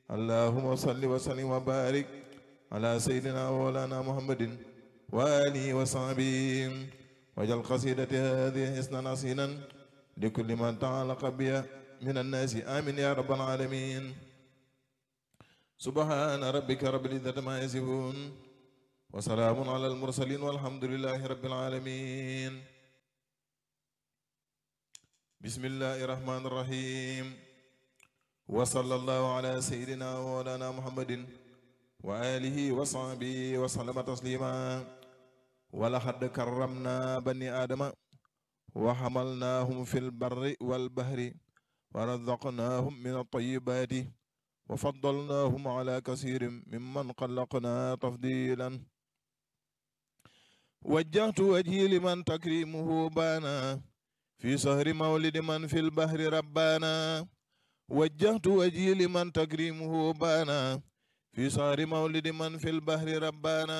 اللهم صل وسلم وبارك على سيدنا ومولانا محمد وآله وصحبه واجعل قصيدتي هذه حسنا حسينا لكل من تعلق بي من الناس آمين يا رب العالمين سبحان ربك رب العزة ما يصفون وسلام على المرسلين والحمد لله رب العالمين بسم الله الرحمن الرحيم وصلى الله على سيدنا ومولانا محمد وآله وصحبه وسلم تسليما ولقد كرمنا بني آدم وحملناهم في البر والبحر ورزقناهم من الطيبات وفضلناهم على كثير ممن خلقنا تفضيلا وجهت وجهي لمن تكريمه بانا في سهر مولد من في البحر ربانا وجهت وجهي لمن تكريمه بانا في سهر مولد من في البحر ربانا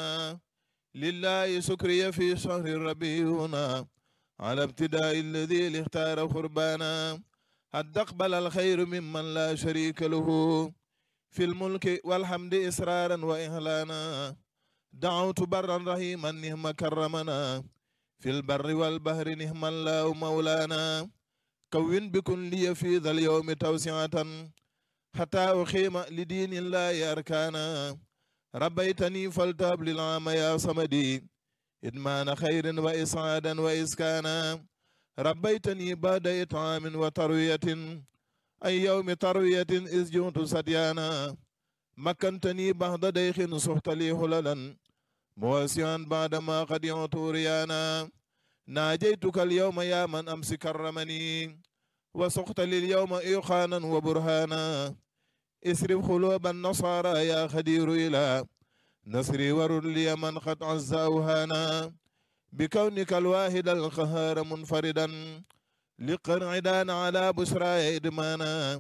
لله سكري في شهر ربيعنا على ابتداء الذي اختار قربانا قد أقبل الخير ممن لا شريك له في الملك والحمد إسرارا وإهلانا دعوت برا رحيما نهم كرمنا في البر والبحر نهم الله مولانا كون بكن لي في ذا اليوم توسعة حتى أخيم لدين الله أركانا ربيتني فلتاب للعام يا صمدي إدمان خير وإسعادا وإسكانا ربيتني بعد إطعام وتروية أي يوم تروية إذ جئت سديانا مكنتني بعد ديخ صحت لي حللا مواسعا بعدما قد يعت ريانا ناجيتك اليوم يا من أمس كرمني وسقت لي اليوم إيقانا وبرهانا اسرف قلوب النصارى يا خدير إلى نصري ورد لي من قد عز أوهانا بكونك الواحد القهار منفردا لقرع دان على بشرى إدمانا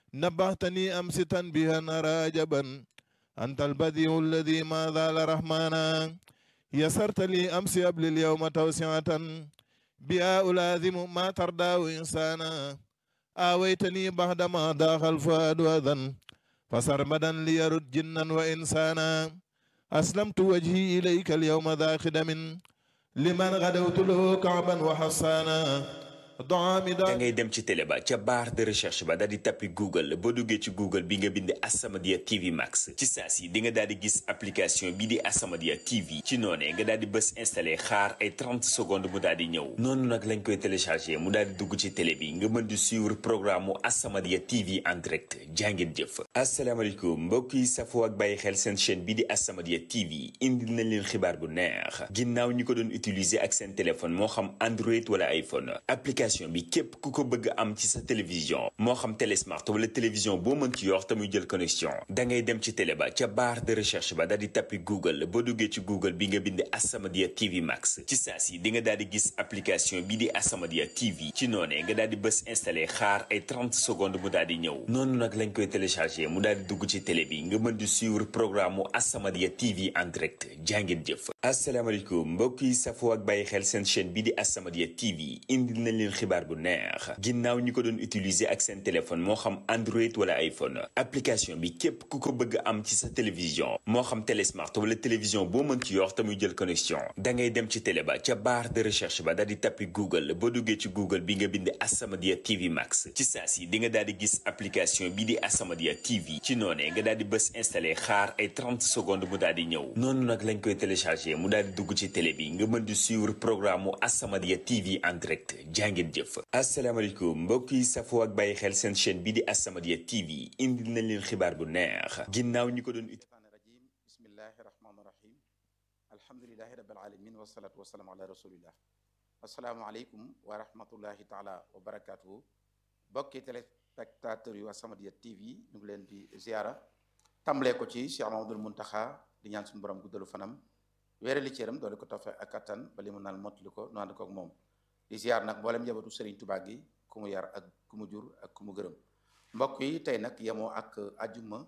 نبهتني أمس تنبيها راجبا أنت البديع الذي ما زال رحمانا يسرت لي أمس قبل اليوم توسعة بها ألازم ما ترضى إنسانا آويتني بعدما ضاق الفؤاد أذى فسرمدا ليرد جنا وإنسانا أسلمت وجهي إليك اليوم ذا خدم لمن غدوت له كعبا وحصانا da ngay dem ci télé ba ca barre de recherche ba daal di tappi google boo duggee ci google bi nga bind As-Samadiyya TV Max ci saa si di nga daal di gis application bi di As-Samadiyya TV ci noonee nga daal di bës installé xaar ay 30 secondes mu daal di ñëw noonu nag lañ koy téléchargé mu daal di dugg ci télé bi nga mën di suivre programme mu As-Samadiyya TV en direct jàngeen jëf asalaamaaleykum mbokk yi safoo ak bàyyi xel seen chaîne bi di As-Samadiyya TV indil nañ leen xibaar bu neex ginnaaw ñi ko doon utiliser ak seen téléphone moo xam Android wala iPhone application bi képp ku ko bëgg am ci sa télévision moo xam télésmart wala télévision boo mën ci yor te muy jël connexion da ngay dem ci télé ba ca barre de recherche ba daal di tappi google boo duggee ci google bi nga bind As-Samadiyya TV Max ci saa si di nga daal di gis application bi di As-Samadiyya TV ci noonee nga daal di bës installé xaar ay 30 secondes mu daal di ñëw noonu nag lañ koy téléchargé mu daal di dugg ci télé bi nga mën di suivre programme mu As-Samadiyya TV en direct jàngeen jëf asalaamaaleykum mbokk yi safoo ak bàyyi xel seen chaîne bi di As-Samadiyya TV indil nañ leen xibaar bu neex ginnaaw ñi ko doon utiliser ak seen téléphone moo xam Android wala iPhone application bi képp ku ko bëgg am ci sa télévision moo xam télésmart wala télévision boo mën ci yor te muy jël connexion da ngay dem ci télé ba ca barre de recherche ba daal di tappi google boo duggee ci google bi nga bind As-Samadiyya TV Max ci saa si di nga daal di gis application bi di As-Samadiyya TV ci noonee nga daal di bës installé xaar ay 30 secondes mu daal di ñëw noonu nag lañ koy téléchargé mu daal di dugg ci télé bi nga mën di suivre programme mu As-Samadiyya TV en direct jàngeen jëf asalaamaaleykum mbokk yi safoo ak bàyyi xel seen chaîne bi di As-Samadiyya TV indil nañ leen xibaar bu neex ginnaaw ñi ko doon rajim bismillahi rahmaani rahim alhamdulilahi rabbil alamin wasalaatu wasalaamu ala rasulillah asalaamualeykum wa rahmatullahi taala wa barakatuhu bokki téléspectateurs yu As-Samadiyya TV ñu ngi leen di ziara tàmbalee ko ci Cheikh Mamadul Muntaxa di ñaan suñu borom guddalu fanam weerali cëram doole ko tofe ak kattan ba li mu naan mottali ko nu ànd ko ak moom di ziar nag mboolem njabootu Serigne Touba gi ku mu yar ak ku mu jur ak ku mu gërëm mbokk yi tey nag yemoo ak ajuma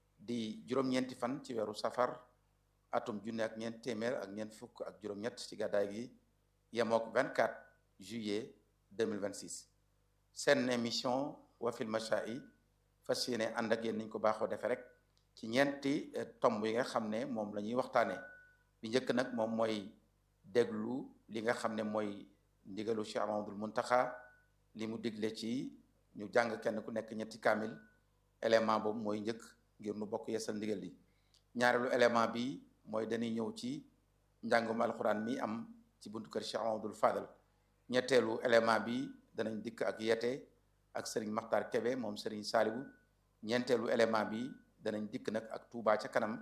di juróom-ñeenti fan ci weeru safar atum junne ak ñeent téeméer ak ñeent fukk ak juróom-ñett ci gàddaay gi yemook 24 juillet 2026 seen émission wafil machai fas yéene ànd ak yéen niñ ko baaxoo defee rek ci ñeenti tomb yi nga xam ne moom la ñuy waxtaanee bi njëkk nag moom mooy déglu li nga xam ne mooy ndigalu Cheikh Mamadul Muntaxa li mu digle ci ñu jàng kenn ku nekk ñetti kaamil élément boobu mooy njëkk ngir nu bokk yeesal ndigal li ñaareelu élément bi mooy dañuy ñëw ci njàngum alxuraan mi am ci buntu kër Cheikh Mamadul Fadal ñetteelu élément bi danañ dikk ak yete ak Serigne Makhtar Kebe moom Serigne Saliou ñeenteelu élément bi danañ dikk nag ak Touba ca kanam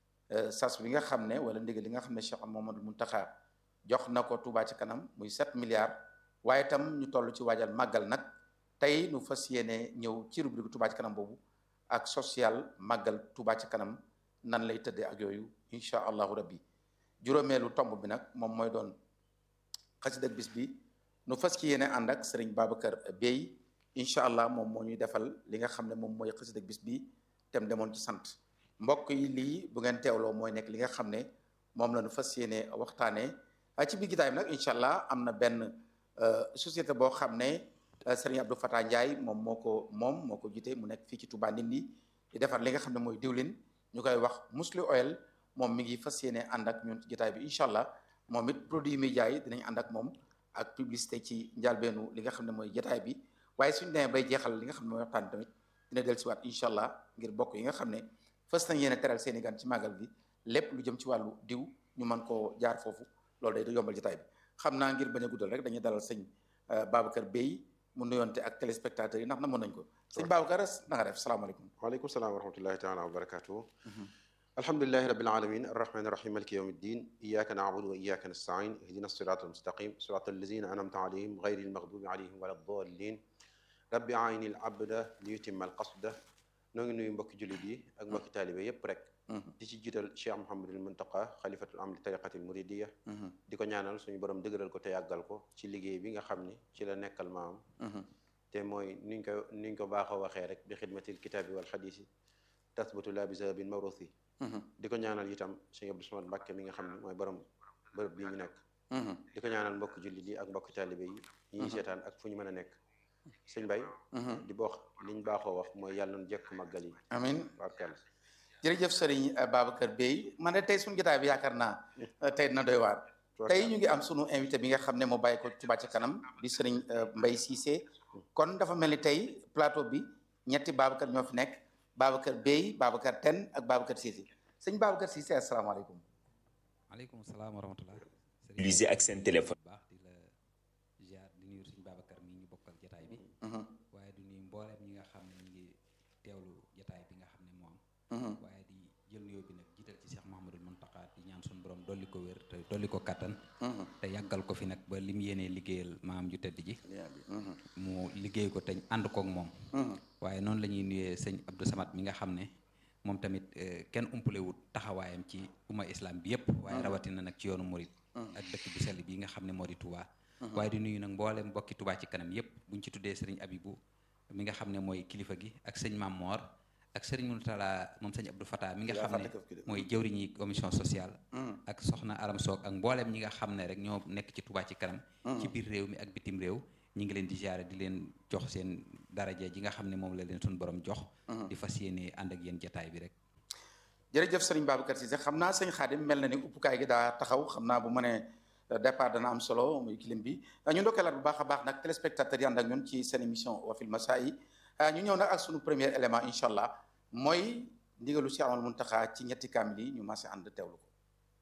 sas bi nga xam ne wala ndigal li nga xam ne Cheikh Mamadou Muntaxa jox na ko Touba ca kanam muy 7 milliards waaye itam ñu toll ci waajal màggal nag tey nu fas yéene ñëw ci rubrique Touba ca kanam boobu ak social màggal Touba ca kanam nan lay tëddee ak yooyu incha allahu rabbi juróomeelu tomb bi nag moom mooy doon xasida bis bi nu fas ci yéene ànd ak Serigne Babacar Bey incha allah moom moo ñuy defal li nga xam ne moom mooy xasida bis bi tem demoon ci sant mbokk yi lii bu ngeen teewloo mooy nekk li nga xam ne moom la nu fas yéene waxtaanee ci biir gitaay bi nag incha allah am na benn société boo xam ne Serigne Abdou Fatah Ndiaye moom moo ko moom moo ko jiite mu nekk fii ci Touba Ndindi di defar li nga xam ne mooy diwlin ñu koy wax Musli Oil moom mi ngi fas yéene ànd ak ñun ci gitaay bi incha allah moom it produit mi jaay dinañ ànd ak moom ak publicité ci njàlbeenu li nga xam ne mooy jotaay bi waaye suñu demee bay jeexal li nga xam ne mooy waxtaan tamit dina dellusiwaat incha allah ngir bokk yi nga xam ne fës nañ yéene teral seeni gan ci màggal bi lépp lu jëm ci wàllu diw ñu mën koo jaar foofu loolu day da yombal jotaay bi xam naa ngir bañ a guddal rek dañuy dalal sëñ Babacar Bey mu nuyoonte ak téléspectateurs yi ndax na mën nañ ko sëñ Babacar na nga def salaamaaleykum waaleykum salaam wa rahmatullahi taala wa barakatuhu alhamdulilahi rabbil alamin arrahmani irrahim maliki yawmi ddin iyaka naabudu wa iyaka nastain ihdina sirat almustaqim sirat allazina anamta alayhim gayri almaghdubi alayhim wala ddallin rabbi ayni al abda li yutimma al qasda noo ngi nuyu mbokki jullit yi ak mbokki taalibe yépp rek di ci jiital cheikh mohamadul muntaqa xalifatul am li tariqatil muridiya di ko ñaanal suñu borom dëgëral ko te yàggal ko ci liggéey bi nga xam ni ci la nekkal maam te mooy niñ ko niñ ko baaxoo waxee rek bi xidmatil kitaabi wal xadiisi tasbatu la bi sababin mawruthi di ko ñaanal itam sëñ Abdou Samad Mbàkke mi nga xam ne mooy borom bërëb bi ñu nekk di ko ñaanal mbokki jullit yi ak mbokki taalibe yi ñi ñuy seetaan ak fu ñu mën a nekk sëñ Bay di boox liñ baaxoo wax mooy yàlla noonu jekk màggal yi amin barkeel jërëjëf sëriñ Babacar Bey man de tey suñu jotaay bi yaakaar naa tey dina doy waar tey ñu ngi am sunu invité bi nga xam ne moo bàyyi ko Touba ca kanam di sëriñ Mbay Cissé kon dafa mel ni tey plateau bi ñetti Babacar ñoo fi nekk Babacar Bey Babacar Ten ak Babacar Cissé sëñ Babacar Cissé asalaamaaleykum maaleykum salaam wa rahmatullah utiliser ak seen téléphone baax di la ziar di nuyu suñu Babacar mi ñu bokkal jataay bi waaye di nuyu mbooleem ñi nga xam ne ñu ngi teewlu jataay bi nga xam ne moo am waaye di jël nuyoo bi nag jiital ci Cheikh Mouhamadul Mountakha di ñaan suñu borom dolli ko wér te dolli ko kattan te yàggal ko fi nag ba li mu yéenee liggéeyal maam ju tedd ji mu liggéey ko te ànd koog moom waaye noonu la ñuy nuyee sëñ Abdou Samad mi nga xam ne moom tamit kenn umpalewut taxawaayam ci umma islam bi yëpp waaye rawatina nag ci yoonu murit ak dëkk bu sell bi nga xam ne moo di Touba waaye di nuyu nag mboolem mbokki Touba ci kanam yëpp buñ ci tuddee sëriñ Abibu mi nga xam ne mooy kilifa gi ak sëñ Mam Moor ak sëriñ Moutala moom sëñ Abdou Fatah mi nga xam ne mooy jëwriñi commission sociale ak soxna Aram Soog ak mbooleem ñi nga xam ne rek ñoo nekk ci Touba ci kanam ci biir réew mi ak bitim réew ñi ngi leen di jaare di leen jox seen daraja ji nga xam ne moom la leen suñu borom jox di fas yéene ànd ak yéen jataay bi rek jërëjëf sëriñ Babacar Cissé xam naa sëñ Xaadim mel na ni uppukaay gi daa taxaw xam naa bu ma nee départ dana am solo muy kilim bi ñu ndokkeelaat bu baax a baax nag téléspectateurs yi ànd ak ñun ci seen émission Wafil Masaa'i ñu ñëw nag ak suñu premier élément incha allah mooy ndigalu Cheikh Amadou Mountakha ci ñetti kaamil yi ñu maase ànd teewlu ko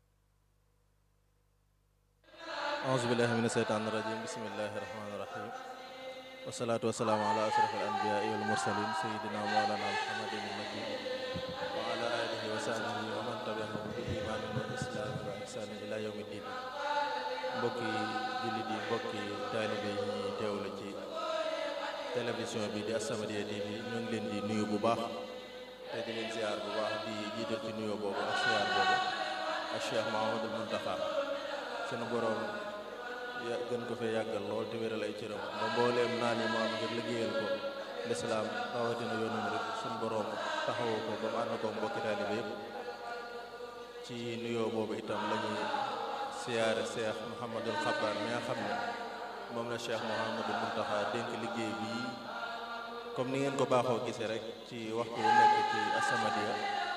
auzu billahi mina sheytaani rajim bismillahi rahmaani rahim wasalaatu wasalaamu ala ashraf al anbiyaai wal mursalin sayidina mawlana muhammadin nabi wa ala alihi wa sahbihi wa man tabiahum bi imaanin wa islaamin wa ihsaanin ila yawmi din mbokki jullit yi mbokki taalibe yi ñuy teewlu ci télévision bi di As-Samadiyya TV ñu ngi leen di nuyu bu baax te di leen ziar bu baax di jiital ci nuyoo boobu ak ziar boobu ak Cheikh Mahamadul Muntaxa sunu boroom ya gën ko fee yàggal lool te wéral ay cëram ba mbooleem naan yi mu am ngir liggéeyal ko lislaam rawatina yoonu murit sunu boroom taxawu ko ba mu ànd ko mbokki taalibe yépp ci nuyoo boobu itam la ñuy siyaare Cheikh Mouhamadul Xabbaan mi nga xam ne moom la Cheikh Mouhamadul Muntaxa dénk liggéey bii comme ni ngeen ko baaxoo gisee rek ci waxtu wu nekk ci As-Samadiyya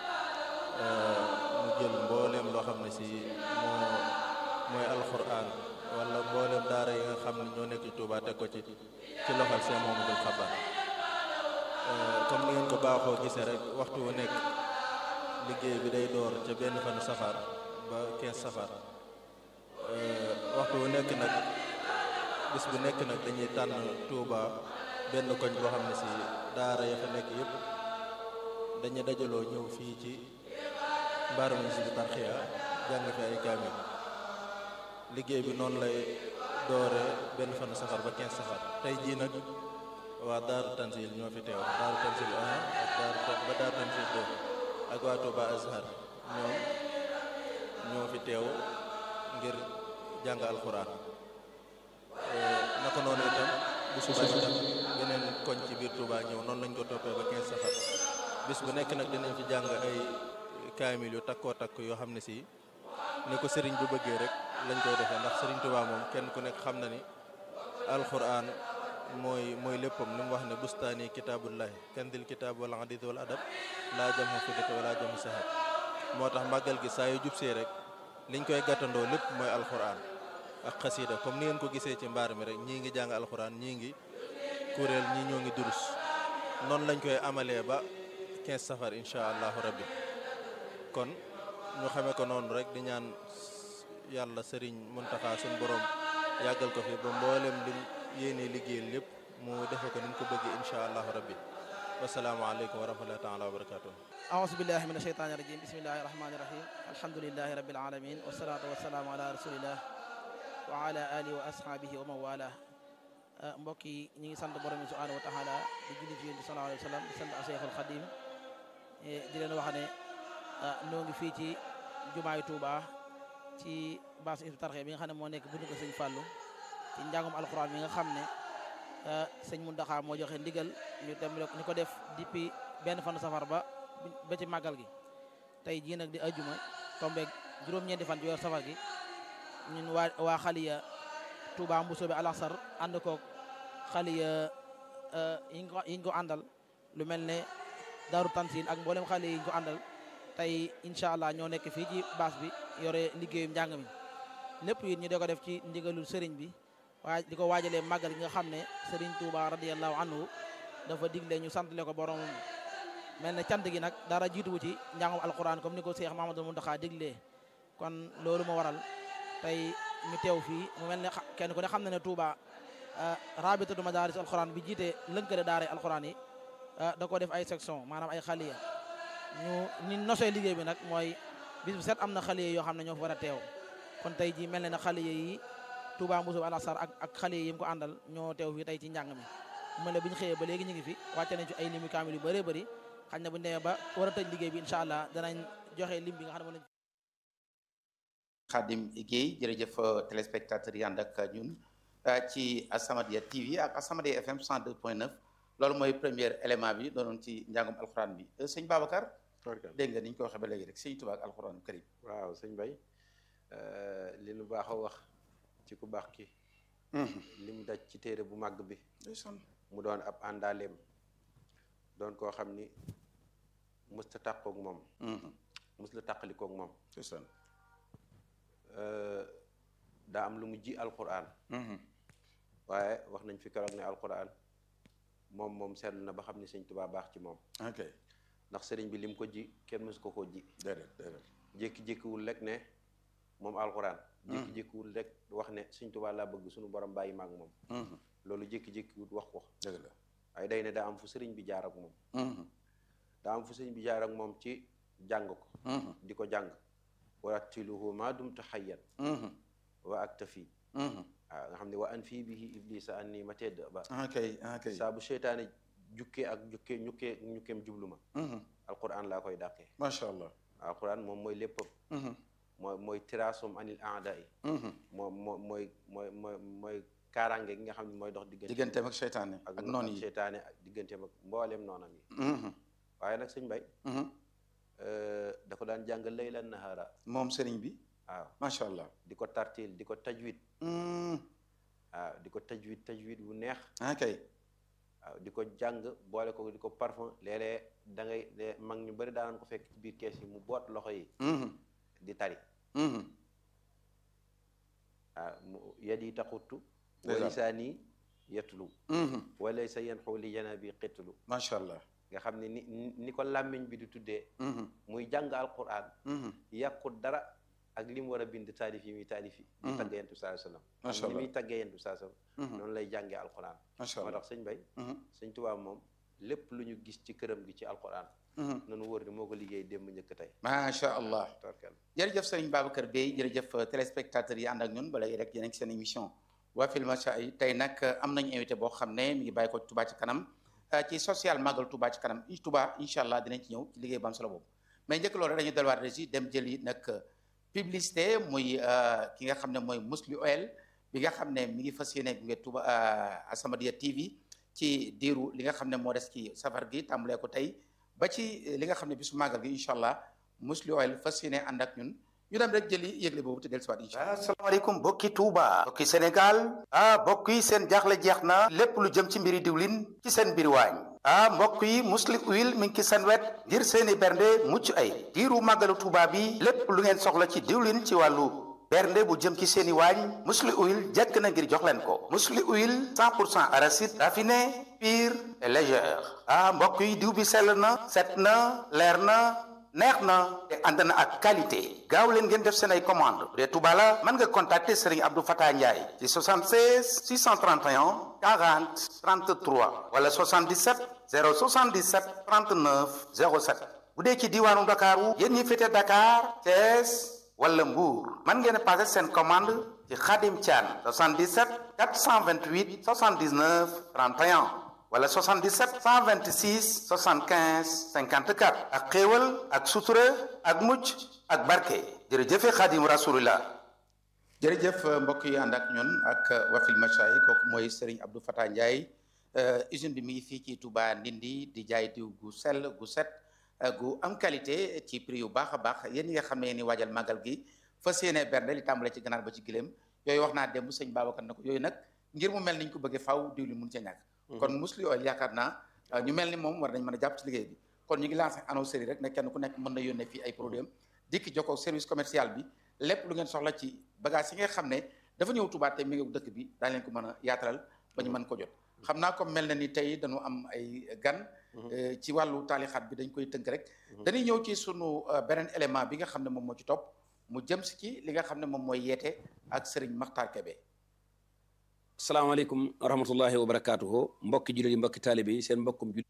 mu jël mbooleem loo xam ne si moo mooy alxuraan wala mbooleem daara yi nga xam ne ñoo nekk ci Touba teg ko ci ci loxol Cheikh Mouhamadoul Khabar comme ni ngeen ko baaxoo gisee rek waxtu wu nekk liggéey bi day door ca benn fan safar ba 15 safar waxtu wu nekk nag bis bu nekk nag dañuy tànn Touba benn koñ boo xam ne si daara ya fa nekk yëpp dañuy dajaloo ñëw fii ci mbaarum Hizbut Tarqiyyah jàng fi ay kaamil liggéey bi noonu lay doore benn fan safar ba 15 safar tey jii nag waa Daaru Tanzil ñoo fi teew Daaru Tanzil 1 ak Daaru ba Daaru Tanzil 2 ak waa Touba Azhar ñoom ñoo fi teew ngir jàng alxuraan naka noonu itam bu subaa itam beneen koñ ci biir Touba ñëw noonu lañ ko toppee ba 15 safar bis bu nekk nag dinañ fi jàng ay kaamil yu takkoo takk yoo xam ne si ni ko sëriñ bu bëggee rek lañ koy defee ndax sëriñ Touba moom kenn ku nekk xam na ni alxuraan mooy mooy léppam ni mu wax ne bustaani kitaabullahi kandil kitaab wala hadith wala adab laa jam xa fiddate wala jam sahab moo tax màggal gi saa yu jubsee rek liñ koy gàttandoo lépp mooy alxuraan ak xasiida comme ni ngeen ko gisee ci mbaar mi rek ñii ngi jàng alxuraan ñii ngi kuréel ñii ñoo ngi durus noonu lañ koy amalee ba 15 safar incha allahu rabbi kon ñu xamee ko noonu rek di ñaan yàlla sëriñ Muntaxa suñ borom yàggal ko fi ba mboolem lim yéene liggéeyal lépp mu defe ko ni mu ko bëggee incha allahu rabbi wasalaamaaleykum wa rahmatullahi taala wa barakatuh أعوذ بالله من الشيطان الرجيم بسم الله الرحمن الرحيم الحمد لله رب العالمين والصلاة والسلام على رسول الله وعلى آله وأصحابه ومن والاه mbokk yi ñu ngi sant borom bi subhanahu wa taala di julli ci yonent bi sallallahu alayhi wa sallam di sant Cheikhul Khadim di leen wax ne noo ngi fii ci jumaayu Touba ci baasu Hizbut Tarqiyyah bi nga xam ne moo nekk buntu ko sëñ Fallou ci njàngum alquran bi nga xam ne sëñ Mountakha moo joxe ndigal ñu dem ñu ko def depuis benn fanu safar ba ba ci màggal gi tey jii nag di ajuma tombeeg juróom-ñeenti fan ci weer safar gi ñun waa waa xaliya Touba Mbusoobe Alassar ànd koog xaliya yi ñu ko yi ñu ko àndal lu mel ne Daaru Tansil ak mboolem xale yi ñu ko àndal tey incha allah ñoo nekk fii ci baas bi yore liggéeyum njàng mi lépp it ñu di ko def ci ndigalul sëriñ bi waaye di ko waajalee màggal gi nga xam ne sëriñ Touba radiyallahu anhu dafa digle ñu santale ko borom mel ne cant gi nag dara jiituwu ci njàngum alquran comme ni ko Cheikh Mahamadou Mountakha diglee kon loolu moo waral tey ñu teew fii mu mel ne kenn ku ne xam na ne Touba rabitatu madaris alquran bi jiite lënkale daara alquran yi da ko def ay section maanaam ay xaliya ñu ni nosee liggéey bi nag mooy bis bu set am na xaliya yoo xam ne ñoo fa war a teew kon tey ji mel ne na xaliya yi Touba Mbousso Alassar ak ak xaliya yi mu ko àndal ñoo teew fii tey ci njàng mi mu ne bu ñu xëyee ba léegi ñu ngi fi wàcce nañ ci ay limu kaamil yu bëree bëri xañ na bu ñu demee ba war a tëj liggéey bi incha allah danañ joxe lim bi nga xam ne moom Khadim Guèye jërëjëf téléspectateurs yi ànd ak ñun ci As-Samadiyya TV ak As-Samadiyya FM 102.9 loolu mooy premier élément bi doonoon ci njàngum alxuraan bi sëñ Babacar dégg nga ni ñu ko waxee ba léegi rek sëñ Tuubaa ak alxuraan karim waaw sëñ Bay li nu baax a wax ci ku baax ki li mu daj ci téere bu màgg bi mu doon ab àndaaleem doon koo xam ni musta tàqoog moom mus la tàqalikoog moom daa am lu mu ji alquran waaye wax nañ fi keroog ne alquran moom moom seetlu na ba xam ni sëñ Tuubaa baax ci moom ok ndax sëriñ bi lim ko ji kenn mësu ko koo ji déedéet déedéet jékki-jékkiwul rek ne moom alquran jékki-jékkiwul rek wax ne sëñ Tuubaa laa bëgg suñu borom bàyyi maag moom loolu jékki-jékkiwul wax ko dëgg la waaye day ne daa am fu sëriñ bi jaar ak moom daa am fu sëriñ bi jaar ak moom ci jàng ko di ko jàng warattiluhu ma dumtu xayyan wa aktafi waaw nga xam ne wa an fii bihi iblisa an nii ma tedd ba ok ok saa bu seytaane jukkee ak jukkee ñukkee ñukkeem jublu ma alquran laa koy dàqee macha allah alquran moom mooy léppam mooy mooy tiraasum anil aada yi moom moo mooy mooy mooy mooy kaaraange gi nga xam ne mooy dox diggante digganteem ak seytaane ak noonu yi seytaane ak digganteem ak mbooleem noonam yi waaye nag sëñ bay da ko daan jàng laylan nahara moom sëriñ bi waaw macha allah di ko tartil di ko tajwid waaw di ko tajwid tajwid bu neex ok waaw di ko jàng boole ko di ko parfum léeg-léeg da ngay de mag ñu bëri daanañ ko fekk ci biir kees yi mu boot loxo yi di tari waaw mu yad yi taxuttu wa lisaani yetlu wala sa yen xoo li jana bi xettulu macha allah nga xam ne ni ni ko làmmiñ bi di tuddee muy jàng alquran yàqut dara ak li mu war a bind taalif yi muy taalif yi di tagge yentu saa sallam macha ni allah muy taggee yentu saa sallam noonu lay jàngee alquran macha moo allah tax sëñ bay sëñ Tuubaa moom lépp lu ñu gis ci këram gi ci alquran nanu wóor ni moo ko liggéey démb njëkk tey macha allah torkel jërëjëf sëriñ Babacar Bey jërëjëf téléspectateurs yi ànd ak ñun ba léegi rek yéen a ngi seen émission waa Filmacha yi tey nag am nañu invité boo xam ne mi ngi bàyyi ko Touba ci kanam ci social magal Touba ci kanam i Touba incha allah dinañ ci ñëw ci liggéey bu am solo boobu mais njëkk loolu dañu delluwaat régi dem jëli nag publicité muy ki nga xam ne mooy Mously Oil bi nga xam ne mi ngi fas yéene gunge Touba As-Samadiyya TV ci diiru li nga xam ne moo des ci safar gi tàmbalee ko tey ba ci li nga xam ne bisu màggal gi incha allah Mously Oil fas yéene ànd ak ñun ñu dem rek jëli yëgle boobu te dellusiwaat incha allah. asalaamaaleykum bokki Touba. bokki Sénégal. ah mbokk yi seen jaaxle jeex na. lépp lu jëm ci mbiri diwlin ci seen mbiri waañ. ah mbokk yi Mously Oil mi ngi ci seen wet ngir seeni bernde mucc ay diiru màggalu Touba bi lépp lu ngeen soxla ci diwlin ci wàllu. bernde bu jëm ci seeni waañ Mously Oil jekk na ngir jox leen ko Mously Oil 100 pour cent arachide raffiné pur et légère ah mbokk yi diw bi sell na set na leer na neex na te ànd na ak qualité gaaw leen ngeen def seen ay commande bu dee Touba la mën nga contacter Serigne Abdou Fatah Ndiaye ci 76 631 40 33 wala 77 077 39 07 bu dee ci diwaanu Ndakaaru yéen ñi féete Dakar Thiès wala Mbour mën ngeen a passé seen commande ci Khadim Thian 77 428 79 31 wala 77 126 75 54 ak xéewal ak sutura ak mucc ak barke jërëjëfe Khadim Rasulullah jërëjëf mbokk yi ànd ak ñun ak Wafil Macha yi kooku mooy Serigne Abdou Fatah Ndiaye usine bi mi ngi fii ci Touba Ndindi di jaay diw gu sell gu set gu am qualité ci prix yu baax a baax yéen ñi nga xam ne ni waajal màggal gi fas yéene bernde li tàmbale ci ganaar ba ci giléem yooyu wax naa démb sëñ Babacar na ko yooyu nag ngir mu mel niñ ko bëggee faaw diw li mun ca ñàkk kon Mously Oil yaakaar naa ñu mel ni moom war nañ mën a jàpp ci liggéey bi kon ñu ngi lancé annonceurs yi rek ne kenn ku nekk mën na yónnee fii ay produit am dikki jokkoo service commercial bi lépp lu ngeen soxla ci bagage yi nga xam ne dafa ñëw Touba te mi ngi dëkk bi daañ leen ko mën a yaatalal ba ñu mën ko jot xam naa comme mel na ni tey dañu am ay gan ci wàllu taalixaat bi dañ koy tënk rek dañuy ñëw ci sunu beneen élément bi nga xam ne moom moo ci topp mu jëm si ci li nga xam ne moom mooy yeete ak Serigne Makhtar Kébé salaamaaleykum wa rahmatullahi wa barakaatuhu mbokki jullit yi mbokki taalibe yi seen mbokkum jullit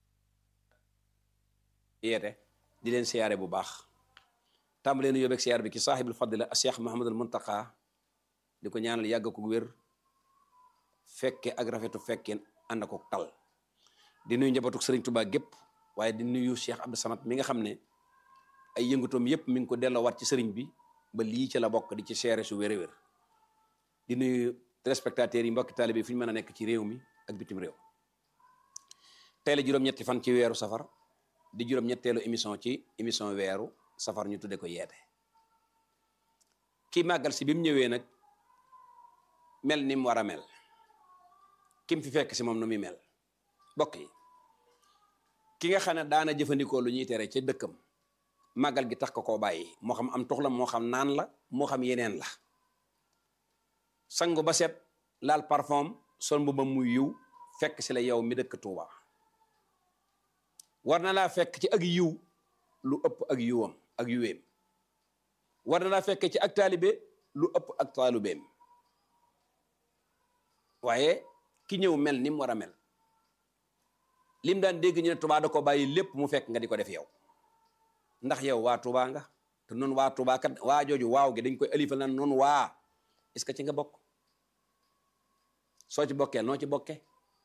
yeete di leen siyaare bu baax tàmbalee nu yóbbeeg siyaar bi ki saaxibul fadila a cheikh mahamadul muntaqa di ko ñaanal yàgg ko wér fekke ak rafetu fekkeen ànd ko tal di nuyu njabootu sëriñ Tuubaa gépp waaye di nuyu cheikh Abdou Samad mi nga xam ne ay yëngutoom yépp mi ngi ko delloowaat ci sëriñ bi ba lii ci la bokk di ci seere su wér a wér di nuyu téléspectateurs yi mbokki taalibe yi fu ñu mën a nekk ci réew mi ak bitim réew tey la juróom-ñetti fan ci weeru safar di juróom-ñetteelu émission ci émission weeru safar ñu tudde ko yeete kii màggal si bi mu ñëwee nag mel ni mu war a mel kim fi fekk si moom nu muy mel bokk yi ki nga xam ne daana jëfandikoo lu ñuy tere ca dëkkam màggal gi tax ko koo bàyyi moo xam am tux la moo xam naan la moo xam yeneen la sangu ba set laal parfum sol mbubam muy yiw fekk si la yow mi dëkk Tuuba war na laa fekk ci ak yiw lu ëpp ak yiwam ak yiweem war na laa fekk ci ak taalibe lu ëpp ak taalibeem waaye ki ñëw mel ni mu war a mel lim daan dégg ñu ne Tuuba da ko bàyyi lépp mu fekk nga di ko def yow ndax yow waa Tuuba nga te noonu waa Tuuba kat waa jooju waaw gi dañ koy alifal na noonu waa est-ce que ci nga bokk soo ci bokkee noo ci bokkee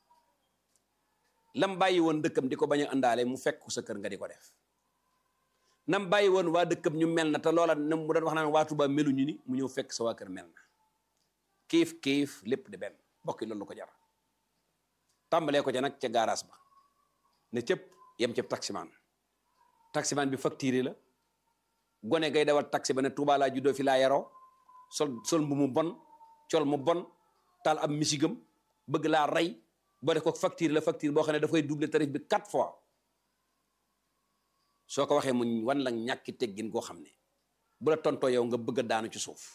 lam bàyyi woon dëkkam di ko bañ a àndaale mu fekk sa kër nga di ko def nam bàyyi woon waa dëkkam ñu mel na te loola nam mu doon wax naan waa Tuuba meluñu ni mu ñëw fekk sa waa kër mel na kiif kiif lépp di benn bokki loolu ko jar tàmbalee ko ca nag ca gaaraas ba ne cëpp yem cëpp taximaan taximaan bi facture la gone gay dawal taxi ba ne Tuuba laa juddoo fi laa yaroo sol sol mbu mu bon col mu bon taal ab misigam bëgg laa rey boo def ko facture la facture boo xam ne dafay doubler tarif bi quatre fois soo ko waxee mu wan la ñàkki teggin goo xam ne bu la tontoo yow nga bëgg a daanu ci suuf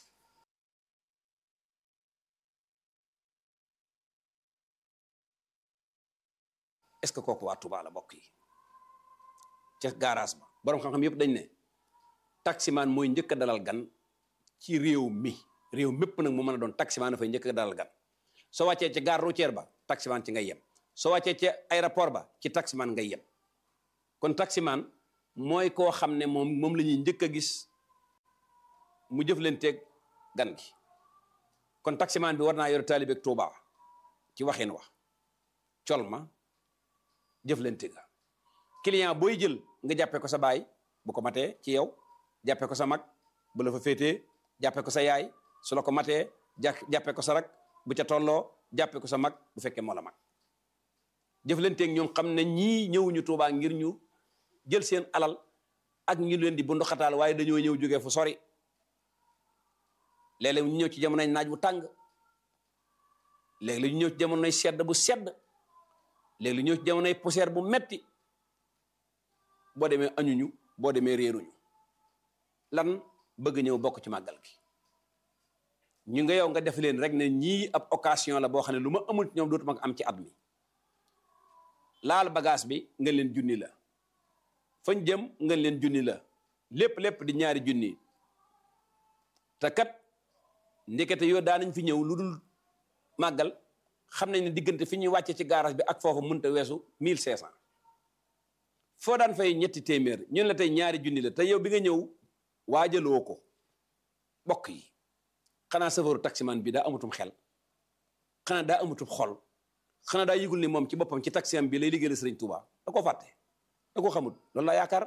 est-ce que kooku waa Touba la bokk yi ca garage ba borom xam-xam yëpp dañ ne taximaan mooy njëkk a dalal gan ci réew mi réew mépp nag mu mën a doon taximaan dafay njëkk a dalal gan soo wàccee ci gare routière ba taximaan ci ngay yem soo wàccee ci aéroport ba ci taximaan ngay yem kon taximaan mooy koo xam ne moom moom la ñuy njëkk a gis mu jëflanteeg gan gi kon taximaan bi war naa yor taalibeeg Touba ci waxin wax col ma jëflante ga client booy jël nga jàppee ko sa baay bu ko matee ci yow jàppee ko sa mag bu la fa féetee jàppee ko sa yaay su la ko matee jà jàppee ko sa rak bu ca tolloo jàppee ko sa mag bu fekkee moo la mag jëflanteeg ñoom xam ne ñii ñëwuñu Tuubaa ngir ñu jël seen alal ak ñu leen di bundu xataal waaye dañoo ñëw jógee fu sori léeg-léeg ñu ñëw ci jamonoy naaj bu tàng léeg-léeg ñu ñëw ci jamonoy sedd bu sedd léegi lu ñëw ci jamonoy poussière bu metti boo demee añuñu boo demee réeruñu lan bëgg ñëw bokk ci màggal gi ñu nga yow nga def leen rek ne ñii ab occasion la boo xam ne lu ma amul ci ñoom dootuma ko am ci at mi laal bagage bi nga leen junni la fañ jëm nga leen junni la lépp lépp di ñaari junni te kat ndekete yoo daanañ fi ñëw lu dul màggal xam nañ ne diggante fi ñuy wàcce ci garage bi ak foofu mënta weesu mille cinq cent foo daan fay ñetti téeméer ñun la tey ñaari junni la te yow bi nga ñëw waajaloo ko bokk yi xanaa safaru taximan bi daa amutum xel xanaa daa amutum xol xanaa daa yëgul ni moom ci boppam ci taxiam bi lay liggéeyal Sëriñ Tuuba da ko fàtte da ko xamul loolu la yaakaar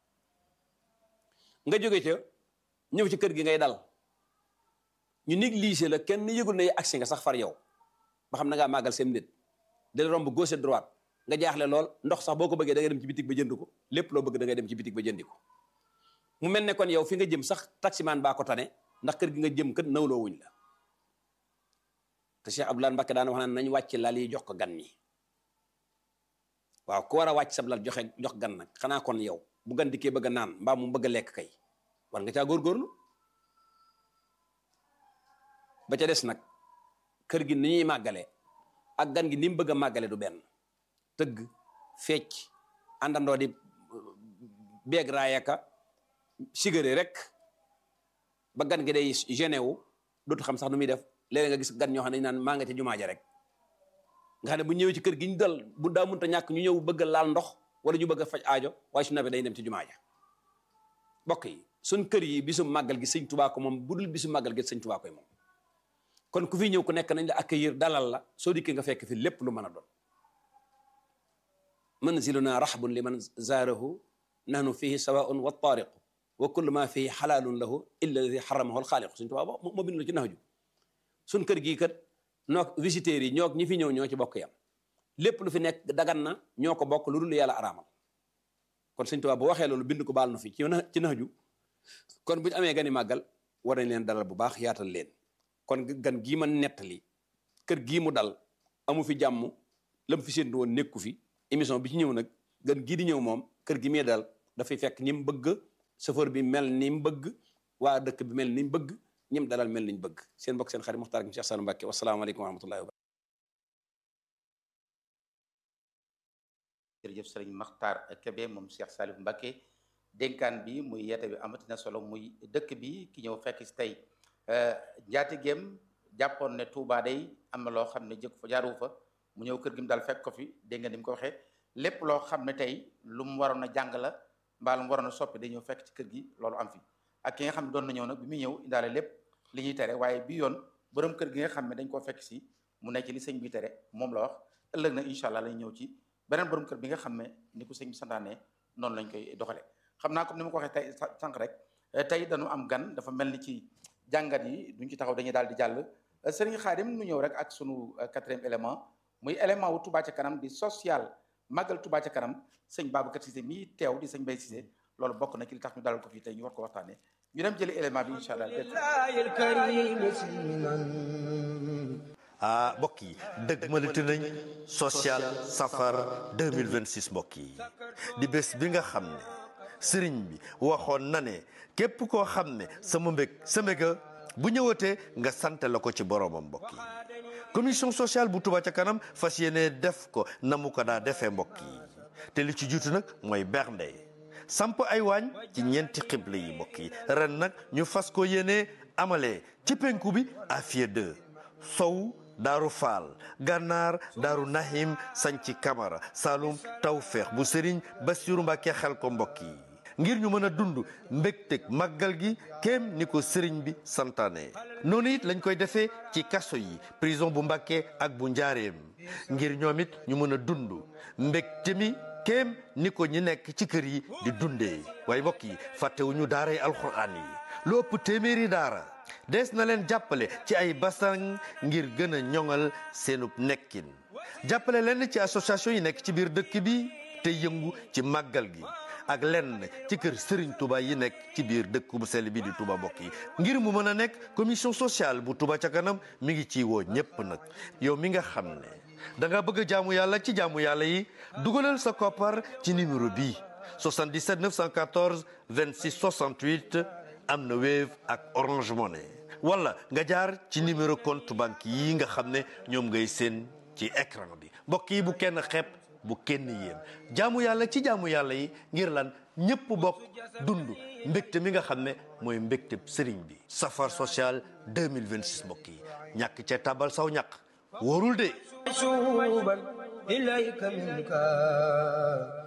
nga jóge ca ñëw ci kër gi ngay dal ñu négligé la kenn yëgul ne agsi nga sax far yow ba xam na ngaa màggal seen nit dal romb gauche et droite nga jaaxle lool ndox sax boo ko bëggee da ngay dem ci bitig ba jënd ko lépp loo bëgg da ngay dem ci bitig ba jëndi ko mu mel ne kon yow fi nga jëm sax taximaan baa ko tane ndax kër gi nga jëm kat nawloo wuñ la te Cheikh Abdoulaye Mbacké daan wax naan nañ wàcc lal yi jox ko gan ñi waaw ku war a wàcc sab lal joxe jox gan nag xanaa kon yow bu gan dikkee bëgg a naan mbaa mu bëgg a lekk kay war nga caa góorgóorlu ba ca des nag kër gi ni ñuy màggale ak gan gi ni mu bëgg a màggale du benn tëgg fecc àndandoo di beeg raayaka sigare rek ba gan gi day gêné wu dootu xam sax nu muy def léeg nga gis gan ñoo xam ne naan maa nga ca jumaa ja rek nga xam ne bu ñëwee ci kër gi ñu dal bu daa mënta ñàkk ñu ñëw bëgg a laal ndox wala ñu bëgg a faj aajo waaye su nawee day dem ci jumaa ja bokk yi suñ kër yi bisu màggal gi sëñ Tuubaa ko moom bu dul bisu màggal gi sëñ Tuubaa koy moom kon ku fi ñëw ku nekk nañ la accueillir dalal la soo dikkee nga fekk fi lépp lu mën a doon manziluna rahbun liman zaarahu nahnu fihi sawaun wa taariqu wa kullu ma fihi xalaalun lahu illa alladi xaramahu alxaaliqu suñ Tuubaa moo bind la ci nax ju suñ kër gii kat noog visiteurs yi ñoog ñi fi ñëw ñoo ci bokk yam lépp lu fi nekk dagan na ñoo ko bokk lu dul yàlla araamal kon sëñ Tuubaa bu waxee loolu bind ko baal na fi ci ci nax ju kon bu ñu amee gani màggal war nañ leen dalal bu baax yaatal leen kon gan gii ma nettali kër gii mu dal amu fi jàmm lam fi séntu woon nekku fi émission bi ci ñëw nag gan gii di ñëw moom kër gi muy dal dafay fekk ñi mu bëgg chauffeur bi mel ni mu bëgg waa dëkk bi mel ni mu bëgg ñim dalal mel ni ñu bëgg seen mbokk seen xarit Muxtaar gi Cheikh Sall Mbacke wasalaamaaleykum wa rahmatullahi wa jërëjëf sëriñ Maxtaar Kebe moom Cheikh Salif Mbacke dénkaan bi muy yeete bi amatina solo muy dëkk bi ki ñëw fekk si tey njaatigéem jàppoon ne Touba day am na loo xam ne jëkk fa jaaru fa mu ñëw kër gi mu daal fekk ko fi dégg nga ni mu ko waxee lépp loo xam ne tey lu mu waroon a jàng la mbaa lu mu waroon a soppi day ñëw fekk ci kër gi loolu am fi ak ki nga xam ne doon na ñëw nag bi muy ñëw indaale lépp li ñuy tere waaye bi yoon borom kër gi nga xam ne dañ koo fekk si mu nekk li sëñ bi tere moom la wax ëllëg na incha allah lañ ñëw ci beneen borom kër bi nga xam ne ni ko sëñ bi santaane noonu lañ koy doxale xam naa comme ni ma ko waxee tey sànq rek tey dañu am gan dafa mel ni ci jàngat yi duñ ci taxaw dañuy daal di jàll sëriñ Xaadim nu ñëw rek ak sunu quatrième élément muy élément wu Touba ca kanam di social màggal Touba ca kanam sëñ Babacar Cissé mii teew di sëñ Bay Cissé loolu bokk na ci li tax ñu dalal ko fii tey ñu war ko waxtaane ñu dem jëli élément bi incha allah ah mbokk yi dëgg malati nañ social safar 2026 mbokk yi di bés bi nga xam ne sëriñ bi waxoon na ne képp koo xam ne sama mbég sa mbéga bu ñëwatee nga sant la ko ci boromam mbokk yi commission sociale bu Touba ca kanam fas yéene def ko na mu ko daa defee mbokk yi te li ci jiitu nag mooy bernde samp ay waañ ci ñeenti xible yi mbokk yi ren nag ñu fas ko yéene amalee ci penku bi Afia 2 sow daaru faal gànnaar daaru nahim sanci kamara saalum tawfeex bu sëriñ basiru mbàkke xel ko mbokk yi ngir ñu mën a dund mbégteg màggal gi kéem ni ko sëriñ bi santaane noonu it lañ koy defee ci kaso yi prison bu mbàkke ak bu njaareem ngir ñoom it ñu mën a dund mbégte mi kéem ni ko ñi nekk ci kër yi di dundee waaye mbokk yi fàttewuñu daaray alxuraan yi lu ëpp téeméeri daara des na leen jàppale ci ay basang ngir gën a ñoŋal seenub nekkin jàppale leen ci association yi nekk ci biir dëkk bi te yëngu ci màggal gi ak lenn ci kër Serigne Touba yi nekk ci biir dëkk bu sell bi di Touba mbokk yi ngir mu mën a nekk commission sociale bu Touba ca kanam mi ngi ciy woo ñépp nag yow mi nga xam ne da nga bëgg a jaamu yàlla ci jaamu yàlla yi dugalal sa koppar ci numéro bii 77 914 26 68 am na Wave ak Orange Money wala nga jaar ci numéro compte banque yi nga xam ne ñoom ngay seen ci écran bi mbokk yi bu kenn xeeb bu kenn yéem jaamu yàlla ci jaamu yàlla yi ngir lan ñëpp bokk dund mbégte mi nga xam ne mooy mbégte sëriñ bi safar social 2026 mbokk yi ñàkk ca tabal saw ñàkk wóorul de شوبا إليك منك